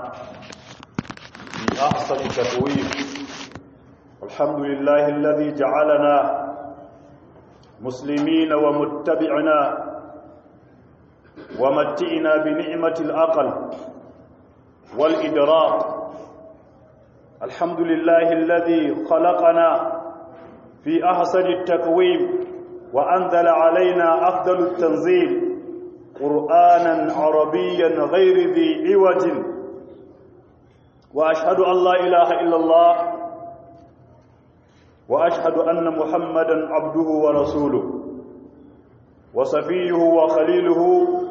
بأحسن تقويم الحمد لله الذي جعلنا مسلمين ومتبعنا ومتئنا بنعمة الأقل والإدراك الحمد لله الذي خلقنا في أحسن التقويم وأنزل علينا أفضل التنزيل قرآنا عربيا غير ذي عوج وأشهد أن لا إله إلا الله وأشهد أن محمدا عبده ورسوله وصفيه وخليله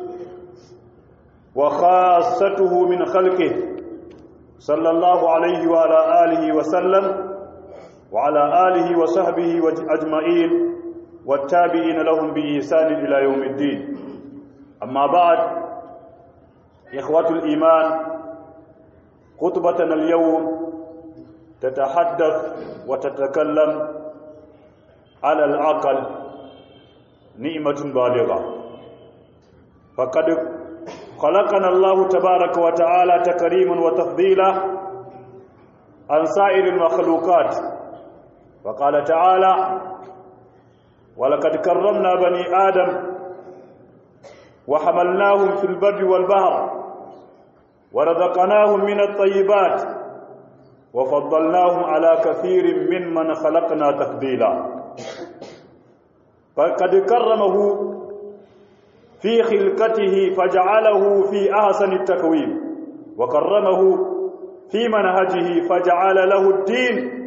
وخاصته من خلقه صلى الله عليه وعلى آله وسلم وعلى آله وصحبه أجمعين والتابعين لهم بإحسان إلى يوم الدين أما بعد إخوة الإيمان خطبتنا اليوم تتحدث وتتكلم على العقل نعمة بالغة فقد خلقنا الله تبارك وتعالى تكريما وتفضيلا عن سائر المخلوقات وقال تعالى ولقد كرمنا بني آدم وحملناهم في البر والبحر ورزقناهم من الطيبات وفضلناهم على كثير ممن خلقنا تفضيلا فقد كرمه في خلقته فجعله في أحسن التكوين وكرمه في منهجه فجعل له الدين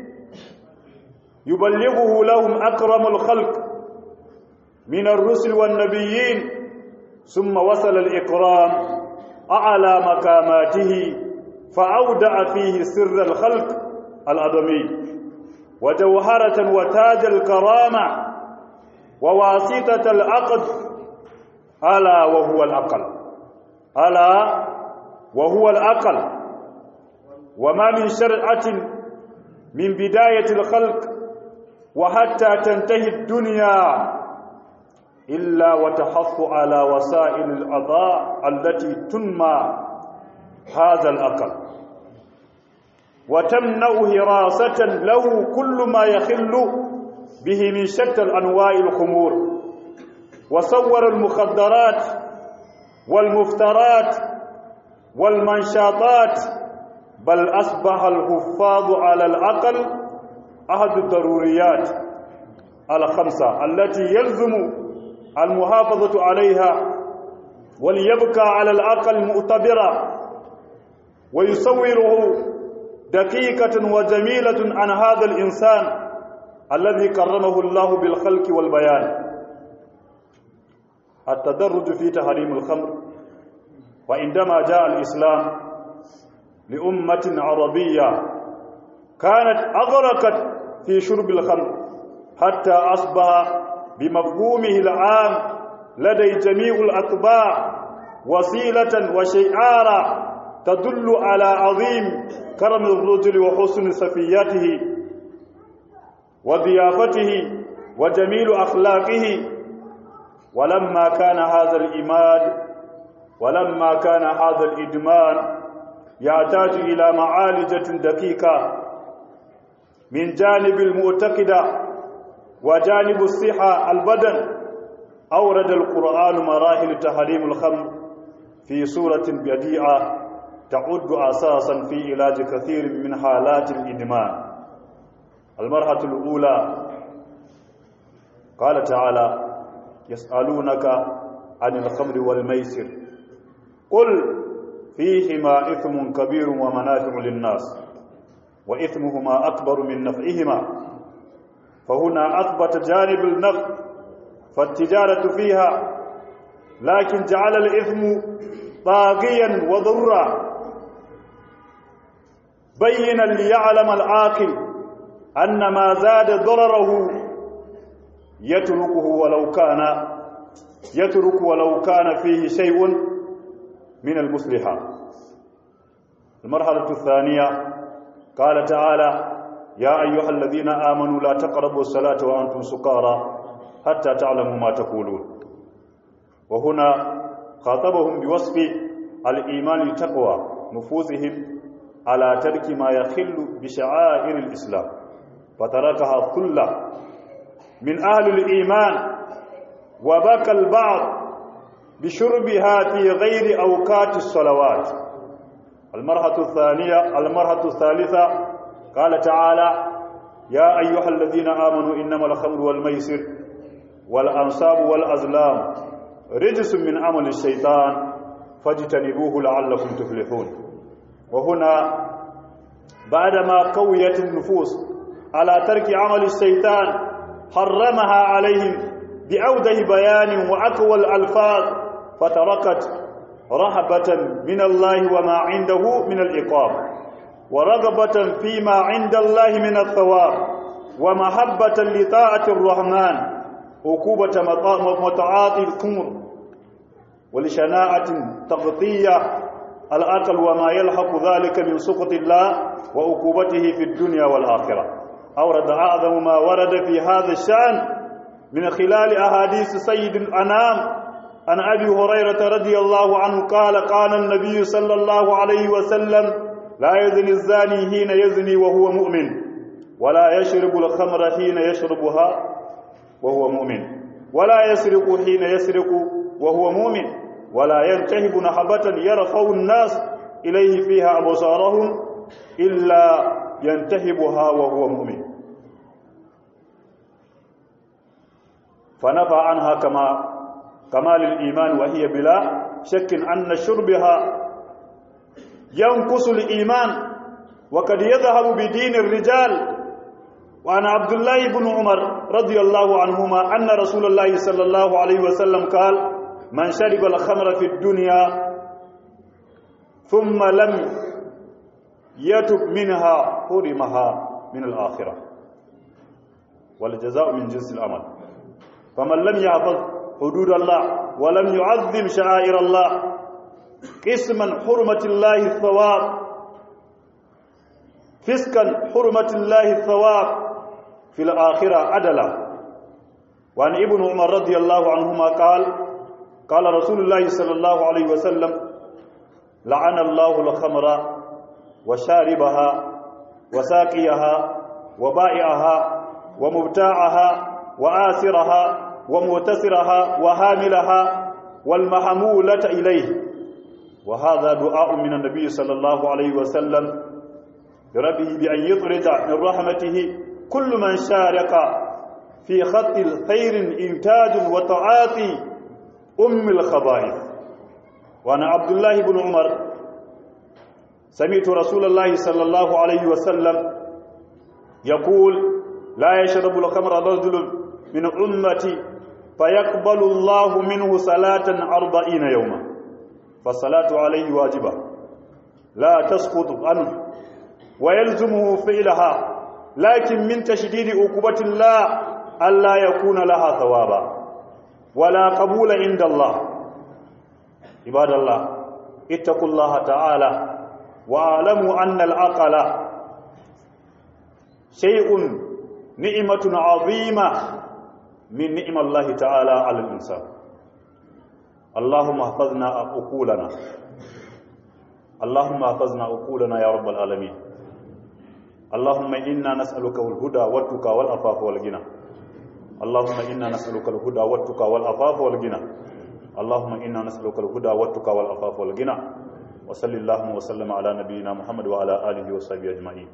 يبلغه لهم أكرم الخلق من الرسل والنبيين ثم وصل الإكرام أعلى مقاماته فأودع فيه سر الخلق الأدمي وجوهرة وتاج الكرامة وواسطة العقد ألا وهو الأقل ألا وهو الأقل وما من شرعة من بداية الخلق وحتى تنتهي الدنيا إلا وتحث على وسائل الأضاء التي تنمى هذا الأقل وتمنع هراسة له كل ما يخل به من شتى الأنواع الخمور وصور المخدرات والمفترات والمنشاطات بل أصبح الحفاظ على العقل أحد الضروريات الخمسة التي يلزم المحافظة عليها وليبقى على العقل مؤتبرا ويصوره دقيقة وجميلة عن هذا الإنسان الذي كرمه الله بالخلق والبيان التدرج في تحريم الخمر وعندما جاء الإسلام لأمة عربية كانت أغرقت في شرب الخمر حتى أصبح بمفهومه العام لدي جميع الأطباع وسيلة وشعارا تدل على عظيم كرم الرجل وحسن سفياته وضيافته وجميل أخلاقه ولما كان هذا الإيمان ولما كان هذا الإدمان يحتاج إلى معالجة دقيقة من جانب المعتقدة وجانب الصحة البدن أورد القرآن مراحل تحريم الخمر في سورة بديعة تعد أساسا في علاج كثير من حالات الإدمان المرحلة الأولى قال تعالى يسألونك عن الخمر والميسر قل فيهما إثم كبير ومنافع للناس وإثمهما أكبر من نفعهما فهنا أثبت جانب النفع فالتجارة فيها لكن جعل الإثم طاغيا وضرا بينا ليعلم العاقل أن ما زاد ضرره يتركه ولو كان يترك ولو كان فيه شيء من المصلحة المرحلة الثانية قال تعالى يا أيها الذين آمنوا لا تقربوا الصلاة وأنتم سكارى حتى تعلموا ما تقولون وهنا خاطبهم بوصف الإيمان التقوى نفوسهم على ترك ما يخل بشعائر الإسلام فتركها كلها من أهل الإيمان وبكى البعض بشربها في غير أوقات الصلوات المرحلة الثانية المرحلة الثالثة قال تعالى يا أيها الذين آمنوا إنما الخمر والميسر والأنصاب والأزلام رجس من عمل الشيطان فاجتنبوه لعلكم تفلحون وهنا بعدما قويت النفوس على ترك عمل الشيطان حرمها عليهم بأوده بيان وأقوى الألفاظ فتركت رهبة من الله وما عنده من العقاب ورغبة فيما عند الله من الثواب ومحبة لطاعة الرحمن عقوبة متعاطي الكمر ولشناعة تغطية الأقل وما يلحق ذلك من سقط الله وعقوبته في الدنيا والآخرة أورد أعظم ما ورد في هذا الشأن من خلال أحاديث سيد الأنام عن أبي هريرة رضي الله عنه قال قال النبي صلى الله عليه وسلم لا يزني الزاني حين يزني وهو مؤمن ولا يشرب الخمر حين يشربها وهو مؤمن ولا يسرق حين يسرق وهو مؤمن ولا ينتهب نحبة يرفع الناس إليه فيها أبصارهم إلا ينتهبها وهو مؤمن فنفى عنها كما كمال الإيمان وهي بلا شك أن شربها ينقص الإيمان وقد يذهب بدين الرجال وعن عبد الله بن عمر رضي الله عنهما أن رسول الله صلى الله عليه وسلم قال من شرب الخمر في الدنيا ثم لم يتب منها حرمها من الآخرة والجزاء من جنس العمل فمن لم يحفظ حدود الله ولم يعظم شعائر الله قسما حرمة الله الثواب فسكا حرمة الله الثواب في الآخرة عدلا وعن ابن عمر رضي الله عنهما قال قال رسول الله صلى الله عليه وسلم لعن الله الخمر وشاربها وساقيها وبائعها ومبتاعها وآسرها ومعتسرها وهاملها والمحمولة إليه وهذا دعاء من النبي صلى الله عليه وسلم لربه بأن يطرد من رحمته كل من شارك في خط الخير إنتاج وتعاطي أم الخبائث وأنا عبد الله بن عمر سمعت رسول الله صلى الله عليه وسلم يقول لا يشرب الخمر رجل من أمتي فيقبل الله منه صلاة أربعين يوما فالصلاة عليه واجبة لا تسقط عنه ويلزمه فعلها لكن من تشديد عقوبة الله ألا يكون لها ثوابا ولا قبول عند الله عباد الله اتقوا الله تعالى واعلموا أن العقل شيء نعمة عظيمة من نعم الله تعالى على الإنسان اللهم احفظنا عقولنا اللهم احفظنا عقولنا يا رب العالمين اللهم إنا نسألك الهدى والتقى والعفاف والغنى اللهم إنا نسألك الهدى والتقى والعفاف والغنى اللهم إنا نسألك الهدى والتقى والعفاف والغنى وصل اللهم وسلم على نبينا محمد وعلى آله وصحبه أجمعين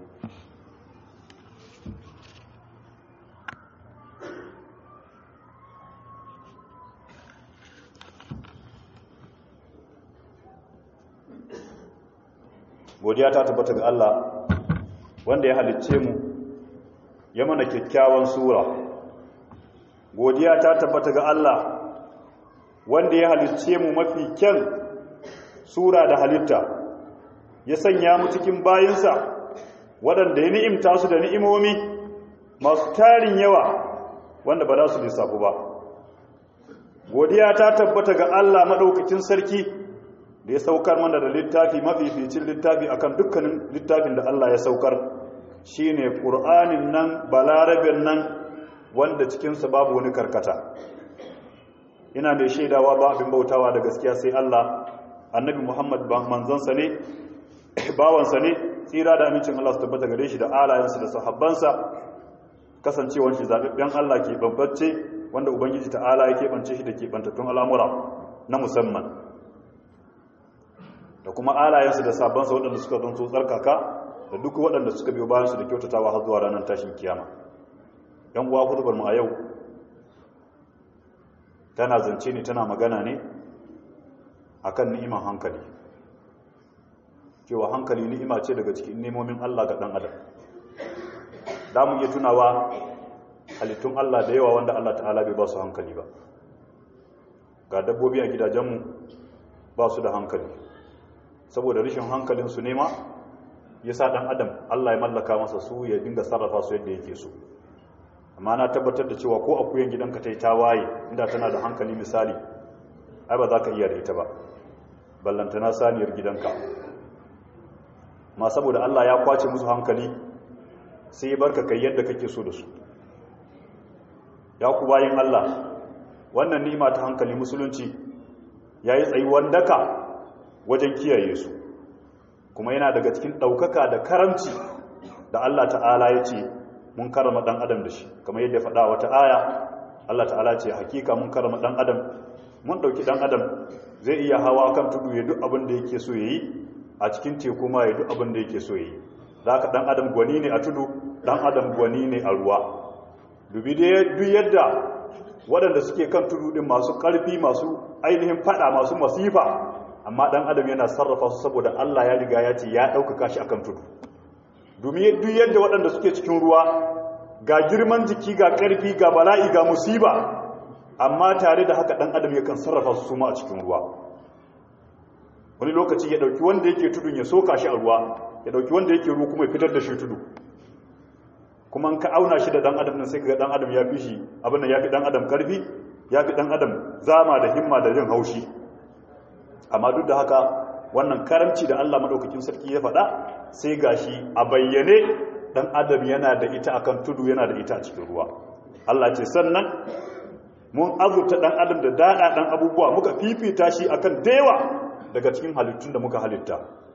godiya ta tabbata ga Allah wanda ya halicce mu ya mana kyakkyawan sura godiya ta tabbata ga Allah wanda ya halicce mu mafi kyan sura da halitta ya sanya mu cikin bayinsa waɗanda ya ni'imta su da ni'imomi masu tarin yawa wanda ba za su lissafu ba godiya ta tabbata ga Allah maɗaukakin sarki da ya saukar mana da littafi mafificin littafi akan dukkanin littafin da Allah ya saukar shine Qur'anin nan balarabin nan wanda cikinsa babu wani karkata ina mai shaidawa ba abin bautawa da gaskiya sai Allah annabi Muhammad ba manzansa ne bawansa ne tsira da amincin Allah su tabbata gare shi da alayensa da sahabbansa kasancewar shi zaɓaɓɓen Allah ke bambance wanda Ubangiji ta'ala ya keɓance shi da keɓantattun al'amura na musamman da kuma alayensa da sahabbansa waɗanda suka zanto tsarkaka da duk waɗanda suka biyo bayansu da kyautatawa har zuwa ranar tashin kiyama ‘yan uwa kutubar mu a yau tana zance ne tana magana ne akan ni'iman hankali cewa hankali ni'ima ce daga cikin nemomin Allah ga ɗan adam da mu iya tunawa halittun Allah da yawa wanda Allah ta'ala bai ba su hankali ba ga dabbobi a gidajenmu ba su da hankali saboda rashin hankalinsu nema ya sa ɗan adam Allah ya mallaka masa su ya dinga sarrafa su yadda yake so amma na tabbatar da cewa ko akuyan gidanka ta yi tawaye inda tana da hankali misali ai ba za ka iya da ita ba ballantana saniyar gidanka ma saboda Allah ya kwace musu hankali sai barka kai yadda kake so da su ya ku bayin Allah wannan ni'ima ta hankali musulunci yayi tsayuwan daka wajen kiyaye su kuma yana daga cikin daukaka da karamci da Allah ta'ala ya ce mun karama dan adam da shi kamar yadda faɗa wata aya Allah ta'ala ce hakika mun karama dan adam mun dauki dan adam zai iya hawa kan tudu ya duk abin da yake so yayi a cikin teku ma ya duk abin da yake so yayi zaka dan adam gwani ne a tudu dan adam gwani ne a ruwa dubi duk yadda waɗanda suke kan tudu din masu ƙarfi masu ainihin fada masu masifa amma dan adam yana sarrafa su saboda Allah ya riga ya ce ya ɗaukaka shi akan tudu domin duk yadda waɗanda suke cikin ruwa ga girman jiki ga ƙarfi ga bala'i ga musiba amma tare da haka ɗan adam yakan sarrafa su suma a cikin ruwa wani lokaci ya ɗauki wanda yake tudun ya soka shi a ruwa ya ɗauki wanda yake ruwa kuma ya fitar da shi tudu kuma ka auna shi da ɗan adam nan sai ga ɗan adam ya fi shi abin nan ya fi ɗan adam ƙarfi ya fi ɗan adam zama da himma da jin haushi amma duk da haka wannan karamci da Allah maɗaukakin sarki ya faɗa sai gashi a bayyane ɗan adam yana da ita akan tudu yana da ita a cikin ruwa Allah ce sannan mun azurta ɗan adam da daɗa ɗan abubuwa muka fifita shi akan dewa daga cikin halittun da muka halitta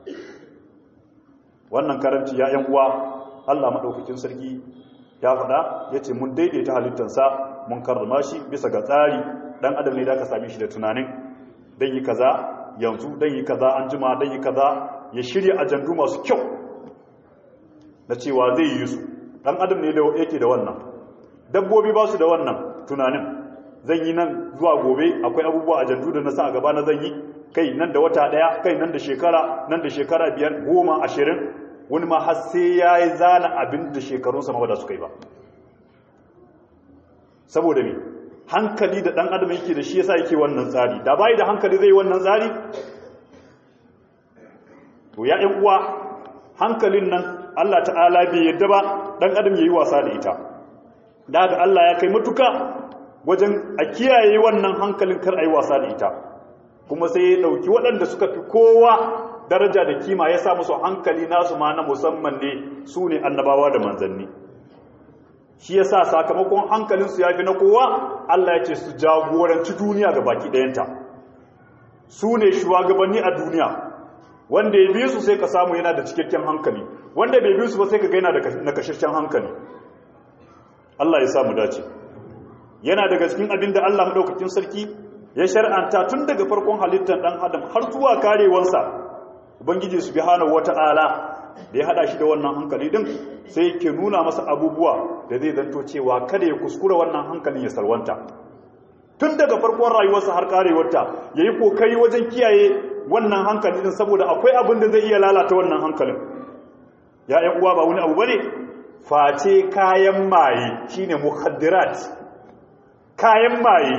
wannan karamci ya yan uwa Allah maɗaukakin sarki ya faɗa ya ce mun daidaita halittansa mun karrama shi bisa ga tsari ɗan adam ne da aka same shi da tunanin dan yi kaza yanzu dan yi kaza an jima dan yi kaza ya shirya ajandu masu kyau na cewa zai yi su dan adam ne yake da wannan dabbobi ba su da wannan tunanin zan yi nan zuwa gobe akwai abubuwa ajandu da na sa a gaba na zan yi kai nan da wata daya kai nan da shekara nan da shekara biyar goma ashirin wani ma har sai ya yi zana abin da shekarunsa ma da suka yi ba saboda me hankali da ɗan adam yake da shi yasa yake wannan tsari da bai da hankali zai wannan tsari to ya ɗan uwa hankalin nan Allah ta'ala bai yadda ba ɗan adam yayi wasa da ita da haka Allah ya kai matuka wajen a kiyaye wannan hankalin kar ayi wasa da ita kuma sai ya dauki waɗanda suka fi kowa daraja da kima ya sa musu hankali nasu ma na musamman ne su ne annabawa da manzanni shi ya sa sakamakon hankalinsu ya fi na kowa Allah ya ce su jagoranci duniya ga baki ɗayanta su ne shugabanni a duniya wanda ya biyu su sai ka samu yana da cikakken hankali wanda bai biyu su ba sai ka gaina da nakashashen hankali Allah ya samu dace yana daga cikin abin da Allah maɗaukakin sarki ya shar'anta tun daga farkon halittar ɗan adam har zuwa karewansa ubangiji subhanahu wata'ala da ya hada shi da wannan hankali din sai yake nuna masa abubuwa da zai zanto cewa kada ya kuskura wannan hankalin ya sarwanta tun daga farkon rayuwarsa har karewarta yayi kokari wajen kiyaye wannan hankali din saboda akwai abin da zai iya lalata wannan hankalin ya ƴan uwa ba wani abu bane face kayan maye shine mukhaddirat kayan maye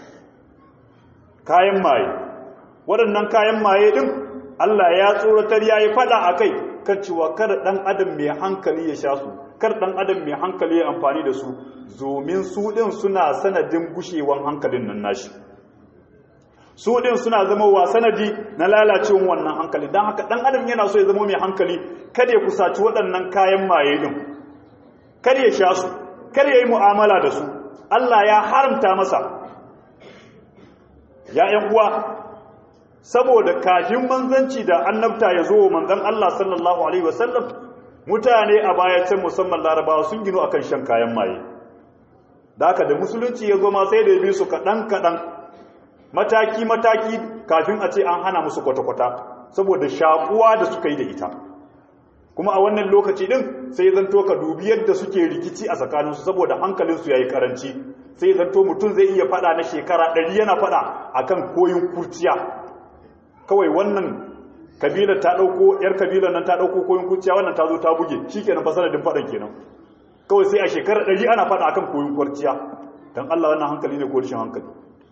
kayan maye waɗannan kayan maye din Allah ya tsoratar yayi fada akai kan cewa kada dan adam mai hankali ya sha su kar dan adam mai hankali ya amfani da su domin su din suna sanadin gushewan hankalin nan nashi su din suna zama wa sanadi na lalacewan wannan hankali dan haka dan adam yana so ya zama mai hankali kada ya kusaci waɗannan kayan maye din kada ya sha su kada ya yi mu'amala da su Allah ya haramta masa ya ƴan uwa saboda kafin manzanci da annabta ya zo manzan Allah sallallahu alaihi wasallam mutane a baya can musamman larabawa sun gino akan shan kayan maye da haka da musulunci ya zo ma sai da ya bi su kaɗan kaɗan mataki mataki kafin a ce an hana musu kwata-kwata saboda shakuwa da suka yi da ita kuma a wannan lokaci din sai zanto ka dubi yadda suke rikici a tsakaninsu saboda hankalinsu ya yi karanci sai zanto mutum zai iya fada na shekara ɗari yana fada akan koyin kurciya kawai wannan kabila ta ɗauko yar kabilan nan ta ɗauko koyin kurciya wannan ta zo ta buge shi kenan fasaladin faɗan kenan kawai sai a shekara ɗari ana fada akan koyin kurciya don allah wannan hankali ne ko rashin hankali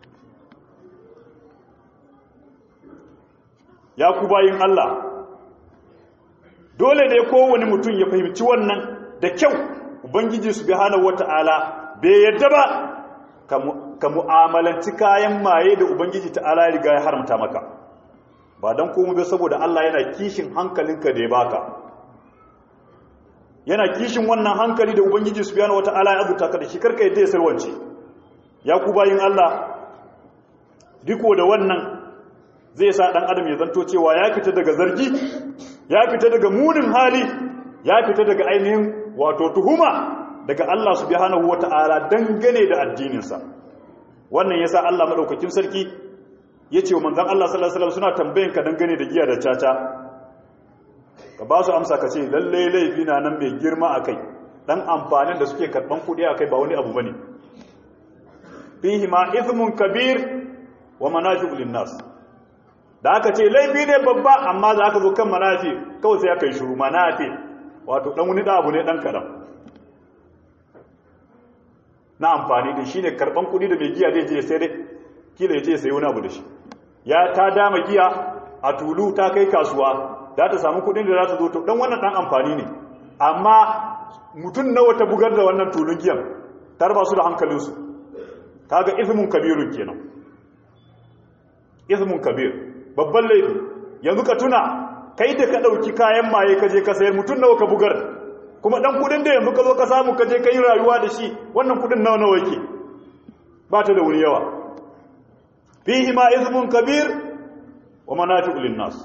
ya ku bayin allah dole ne kowane mutum ya fahimci wannan da kyau ubangiji subhanahu wata'ala bai yadda ba ka mu'amalanci kayan maye da ubangiji ta'ala ya riga ya haramta maka ba don komai ba saboda Allah yana kishin hankalinka da ya baka yana kishin wannan hankali da ubangiji subhanahu wata'ala ya azuta ka da shi karka yadda ya sarwance ya ku bayin Allah diko da wannan zai sa dan adam ya zanto cewa ya fita daga zargi ya fita daga munin hali ya fita daga ainihin wato tuhuma daga Allah subhanahu wata'ala dangane da addininsa wannan yasa Allah madaukakin sarki yace wa manzon Allah sallallahu alaihi wasallam suna tambayin ka dangane da giya da caca ka ba su amsa ka ce lalle laifi na nan mai girma akai dan amfanin da suke karban kudi akai ba wani abu bane fihi ma ithmun kabir wa manafi'u lin-nas da aka ce laifi ne babba amma za ka zo kan manafi kawai sai aka yi shuru manafi wato dan wani abu ne dan karam na amfani da shi ne karban kudi da mai giya zai je sai dai kila ya je sai wani abu da shi ya ta dama giya a tulu ta kai kasuwa za ta samu kudin da za ta zo to dan wannan dan amfani ne amma mutum nawa ta bugar da wannan tulun giyan tarba su da hankalinsu kaga ismun kabirun kenan ismun kabir babban laifi yanzu ka tuna kai da ka ɗauki kayan maye ka je ka sayar mutum nawa ka bugar kuma ɗan kudin da yanzu ka zo ka samu ka je ka yi rayuwa da shi wannan kudin nawa nawa yake ba ta da wuni yawa fihi ma izmun kabir wa manafi'u linnas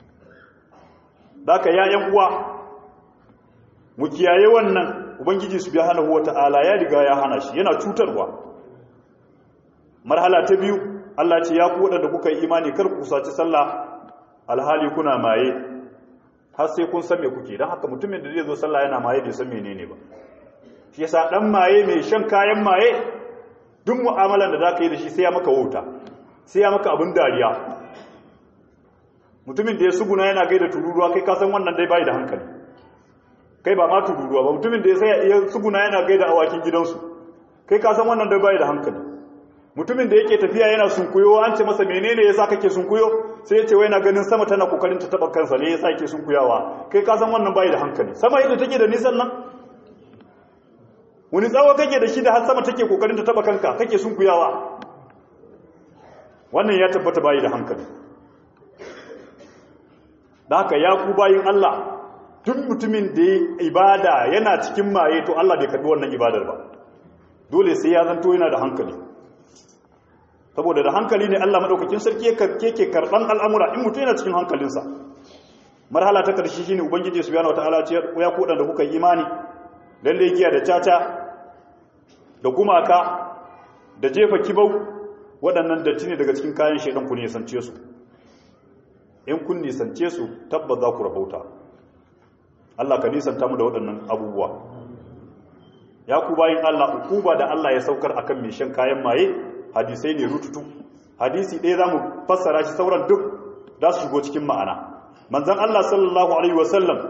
daka ya yan uwa mu kiyaye wannan ubangiji subhanahu wata'ala ya riga ya hana shi yana cutarwa marhala ta biyu Allah ce ya ku waɗanda kuka yi imani kar ku saci sallah alhali kuna maye har sai kun san me kuke don haka mutumin da zai zo sallah yana maye bai san menene ba shi yasa dan maye mai shan kayan maye duk mu'amalan da zaka yi da shi sai ya maka wauta sai ya maka abin dariya mutumin da ya suguna yana gaida tururuwa kai ka san wannan dai bai da hankali kai ba ma tururuwa ba mutumin da ya sai ya suguna yana gaida awakin gidansu kai ka san wannan dai bai da hankali mutumin da yake tafiya yana sunkuyo an ce masa menene yasa kake sunkuyo sai ya ce wai na ganin sama tana kokarin ta taba kansa ne yasa yake sunkuyawa kai ka san wannan bai da hankali sama yadda take da nisan nan wani tsawo kake da shi da har sama take kokarin ta taba kanka kake sunkuyawa wannan ya tabbata bai da hankali da haka ya ku bayin Allah duk mutumin da ya ibada yana cikin maye to Allah bai karbi wannan ibadar ba dole sai ya zanto yana da hankali saboda da hankali ne Allah madaukakin sarki yake karban al'amura in mutum yana cikin hankalinsa marhala ta karshe shine ubangiji subhanahu wataala ce ya ku da kuka yi imani lalle giya da caca da gumaka da jefa kibau waɗannan datti ne daga cikin kayan shaidan ku ne sance su in kun nisance su tabbas za ku rahauta Allah ka nisanta mu da waɗannan abubuwa ya ku bayin Allah ukuba da Allah ya saukar akan mai shan kayan maye hadisai ne rututu hadisi ɗaya za mu fassara shi sauran duk za su shigo cikin ma'ana manzan Allah sallallahu alaihi wasallam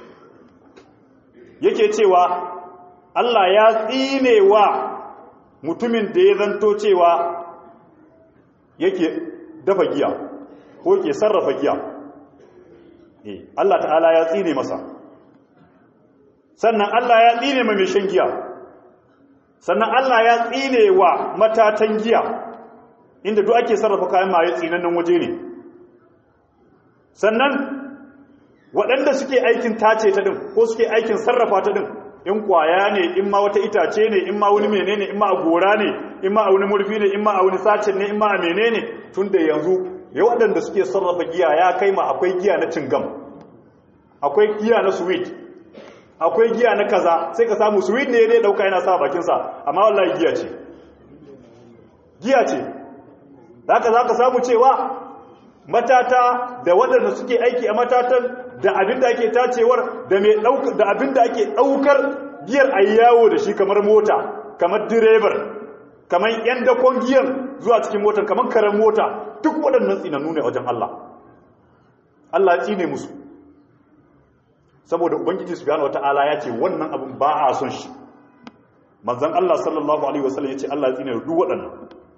yake cewa Allah ya tsine wa mutumin da ya zanto cewa yake dafa giya ko ke sarrafa giya eh Allah ta'ala ya tsine masa sannan Allah ya tsine ma mai shan giya sannan Allah ya tsine wa matatan giya inda duk ake sarrafa kayan maye tsinannen waje ne sannan waɗanda suke aikin tace ta din ko suke aikin sarrafa ta din in kwaya ne in ma wata itace ne in ma wani menene in ma a gora ne in ma a wani murfi ne in ma a wani sacin ne in ma a menene tun da yanzu ya waɗanda suke sarrafa giya ya kai ma akwai giya na cingam akwai giya na sweet akwai giya na kaza sai ka samu sweet ne dai dauka yana sa bakinsa amma wallahi giya ce giya ce haka za ka samu cewa matata da waɗanda suke aiki a matatan da abin da ake tacewar da mai ɗaukar da abin da ake ɗaukar giyar a yawo da shi kamar mota kamar direbar kamar yan dakon giyar zuwa cikin motar kamar karen mota duk waɗannan tsinannu ne wajen Allah Allah ya tsine musu saboda ubangiji subhanahu wataala ya ce wannan abin ba a son shi manzon Allah sallallahu alaihi wasallam ya ce Allah ya tsine duk waɗannan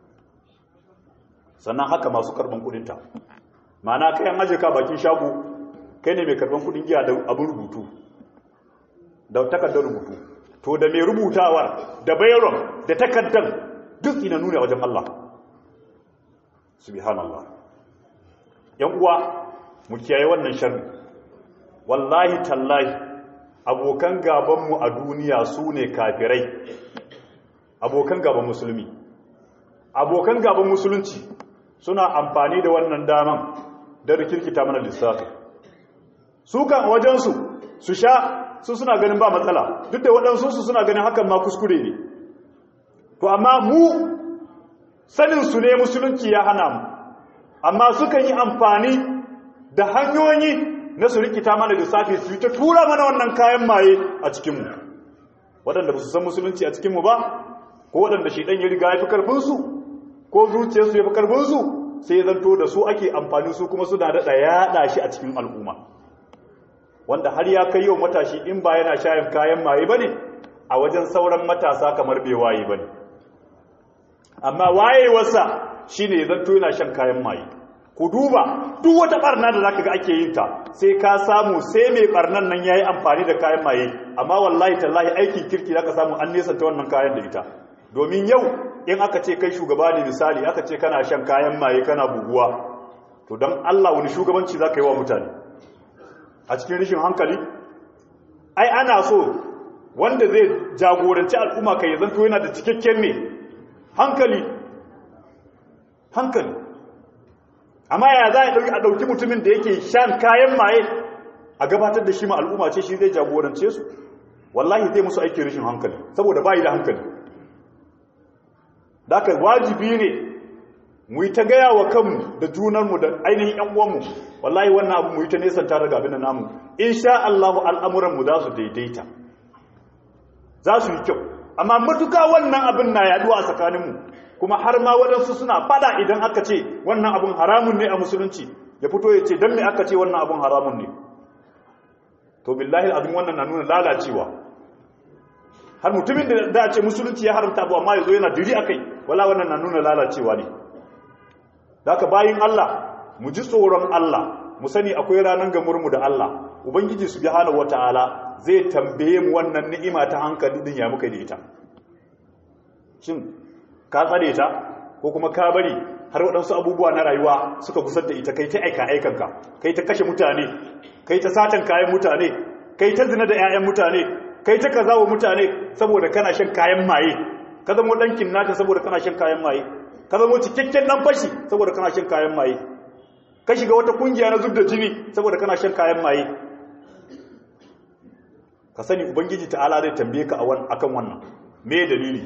sannan haka masu karban kudinta ma'ana kayan aje ka bakin shago kai ne mai karban kudin giya da abin rubutu da takardar rubutu to da mai rubutawar da bayron da takardar duk ina nuna wajen Allah subhanallah yan uwa mu kiyaye wannan sharri wallahi tallahi abokan gabanmu a duniya su ne kafirai abokan gaban musulmi abokan gaban musulunci suna amfani da wannan daman da rikirkita mana lissafi su kan wajensu su sha su suna ganin ba matsala duk da waɗansu su suna ganin hakan ma kuskure ne to amma mu saninsu ne musulunci ya hana mu amma sukan yi amfani da hanyoyi na su rikita mana lissafi su yi ta tura mana wannan kayan maye a cikinmu waɗanda ba su san musulunci a cikinmu ba ko waɗanda shi ɗan ya riga ya fi ƙarfinsu ko zuciyarsu ya fi ƙarfinsu sai ya zanto da su ake amfani su kuma suna daɗa yaɗa shi a cikin al'umma wanda har ya kai yau matashi in ba yana shayin kayan maye ba ne a wajen sauran matasa kamar bai waye ba ne amma wayewarsa shi ne zanto yana shan kayan maye ku duba duk wata barna da zaka ga ake yin ta sai ka samu sai mai barnan nan yayi amfani da kayan maye amma wallahi tallahi aikin kirki zaka samu an nesanta wannan kayan da ita domin yau in aka ce kai shugaba ne misali aka ce kana shan kayan maye kana buguwa to dan Allah wani shugabanci zaka yi wa mutane a cikin rishin hankali ai ana so wanda zai jagoranci al'umma kai zanto yana da cikakken ne hankali hankali amma ya za a ɗauki mutumin da yake shan kayan maye a gabatar da shi ma al'umma ce shi zai jagorance su wallahi zai musu aikin rashin hankali saboda bayi da hankali da aka wajibi ne mu yi ta gaya wa kanmu da junanmu da ainihin ‘yan uwanmu wallahi wannan abu mu yi ta nesanta daga abin da namu in sha Allahu al'amuranmu za su daidaita za su yi kyau amma matuka wannan abin na yaduwa a tsakaninmu kuma har ma waɗansu suna fada idan aka ce wannan abin haramun ne a musulunci ya fito ya ce don me aka ce wannan abin haramun ne to billahi abin wannan na nuna lalacewa har mutumin da da ce musulunci ya haramta abu amma ya zo yana diri a kai wala wannan na nuna lalacewa ne da aka bayin Allah mu ji tsoron Allah mu sani akwai ranar gamurmu da Allah ubangiji subhanahu wataala zai tambaye mu wannan ni'ima ta hankali din ya muka da ita shin ka tsare ta ko kuma ka bari har waɗansu abubuwa na rayuwa suka gusar da ita kai ta aika aikanka kai ta kashe mutane kai ta satan kayan mutane kai ta zina da 'ya'yan mutane kai ta kaza wa mutane saboda kana shan kayan maye ka zama ɗankin nata saboda kana shan kayan maye ka zama cikakken ɗan fashi saboda kana shan kayan maye ka shiga wata kungiya na zub da jini saboda kana shan kayan maye ka sani ubangiji ta'ala zai tambaye ka akan wannan me dalili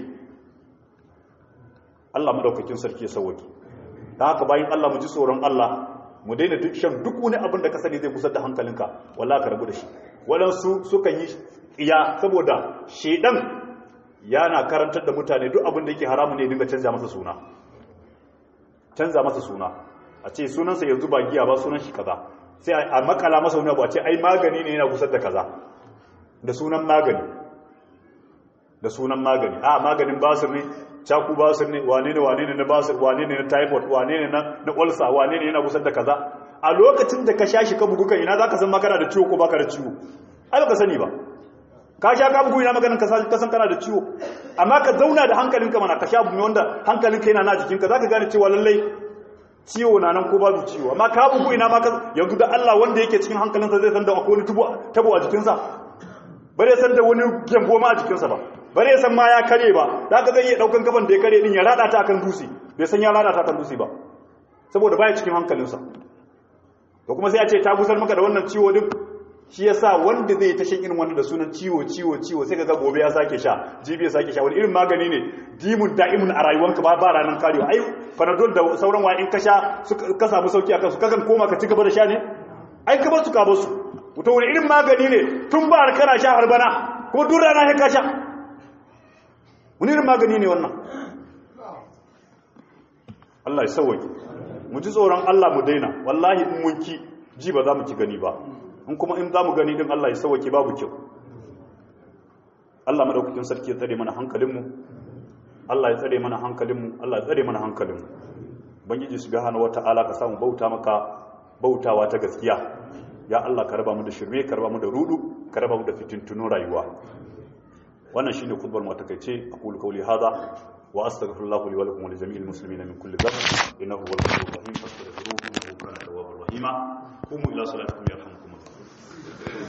Allah madaukakin sarki ya sauwaki da haka bayan Allah mu ji tsoron Allah mu daina duk shan duk wani abin da ka sani zai kusa da hankalinka wallahi ka rabu da shi waɗansu sukan yi iya saboda shedan yana karantar da mutane duk abin da yake haramu ne dinga canza masa suna canza masa suna a ce sunansa yanzu ba giya ba sunan shi kaza sai a makala masa wani abu a ce ai magani ne yana kusa da kaza da sunan magani da sunan magani a maganin basir ne caku basir ne wane ne wane ne na basir wane ne na typhoid wane ne na ulcer wane ne yana kusa da kaza a lokacin da ka sha shi ka bugu kan ina zaka san makana da ciwo ko baka da ciwo ai baka sani ba ka sha ka bugu ina maganin ka san kana da ciwo amma ka zauna da hankalinka mana ka sha bugu wanda hankalinka yana na jikinka zaka gane cewa lallai ciwo na nan ko babu ciwo amma ka bugu ina ma yanzu da Allah wanda yake cikin hankalinsa zai san da akwai wani tabo a jikinsa bare san da wani gembo ma a jikinsa ba bare san ma ya kare ba da ka zai iya daukan kafan da ya kare din ya rada ta akan dutse bai san ya rada ta akan dutse ba saboda baya cikin hankalinsa to kuma sai a ce ta gusar maka da wannan ciwo din shi yasa wanda zai ta shan irin wannan da sunan ciwo ciwo ciwo sai kaga gobe ya sake sha jibi ya sake sha wani irin magani ne dimun da'imun a rayuwanka ba ba ranan karewa ai panadol da sauran wa in ka sha ka samu sauki akan su kakan koma ka ci gaba da sha ne ai ka ba su ka ba su to wani irin magani ne tun ba kana sha har bana kuma duk rana sai ka sha wani irin magani ne wannan Allah ya sauwake mu ji tsoron Allah mu daina wallahi in mun ki ji ba za mu ki gani ba in kuma in za mu gani din Allah ya sauwake babu kyau Allah madaukakin sarki ya tsare mana hankalinmu Allah ya tsare mana hankalinmu Allah ya tsare mana hankalinmu bangiji subhanahu wata'ala ka samu bauta maka bautawa ta gaskiya ya Allah ka raba mu da shirme ka raba mu da rudu ka raba mu da fitintunun rayuwa wannan shine khutbar mu takeice aqulu qawli hadha wa astaghfirullah li wa lakum wa li jami'il muslimin min kulli dhanb innahu huwal ghafurur rahim fastaghfiruhu innahu kana tawwabur rahima qumu ila salatikum yarhamukum